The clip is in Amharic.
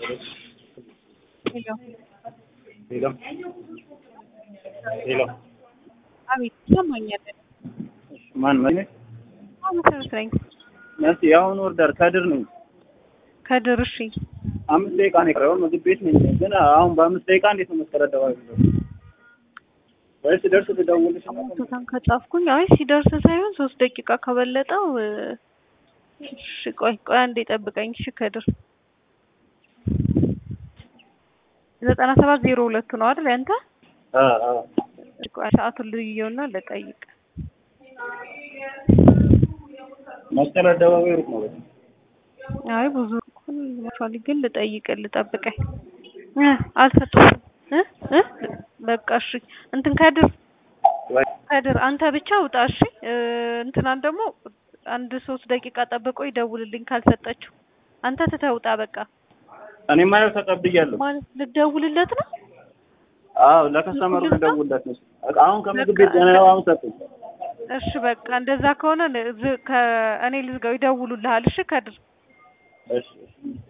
ሄሎ ሄሎ ሄሎ አቤት ይሰማኛል። ማን ማን አዎ መሰረት ነኝ። ነስ የአሁኑ ወርዳር ከድር ነኝ። ከድር እሺ። አምስት ደቂቃ ነው የቀረው። ምግብ ቤት ነኝ ግን አሁን በአምስት ደቂቃ እንዴት ነው መስቀል አደባባይ የምደርሰው? ወይስ ደርስ ልደውልሽ ነው? ቦታን ከጻፍኩኝ አይ ሲደርስ ሳይሆን ሶስት ደቂቃ ከበለጠው እሺ ቆይ ቆይ አንዴ ጠብቀኝ። እሺ ከድር ዘጠና ሰባት ዜሮ ሁለት ነው አይደል ያንተ? አ አ ቆይ ሰዓቱን ልየውና ልጠይቅ። መስቀል አደባባይ ሩቅ ነው በጣም። አይ ብዙ ሞቷል፣ ግን ልጠይቅ ልጠብቀኝ እ አልሰጡትም እ እ በቃ እሺ እንትን ከድር ወይ ከድር አንተ ብቻ ውጣ እሺ። እ እንትናን ደግሞ አንድ ሶስት ደቂቃ ጠብቆ ይደውልልኝ ካልሰጠችው አንተ ትተህ ውጣ በቃ። እኔ ማለት ተቀብያለሁ። ማለት ልደውልለት ነው? አዎ ለከስተመሩ ልደውልለት ነው። አሁን ከምግብ ቤት ገና አሁን ሰጡኝ። እሺ በቃ እንደዛ ከሆነ ዝ- ከ- እኔ ልዝጋው፣ ይደውሉልሃል። እሺ ከድር እሺ እሺ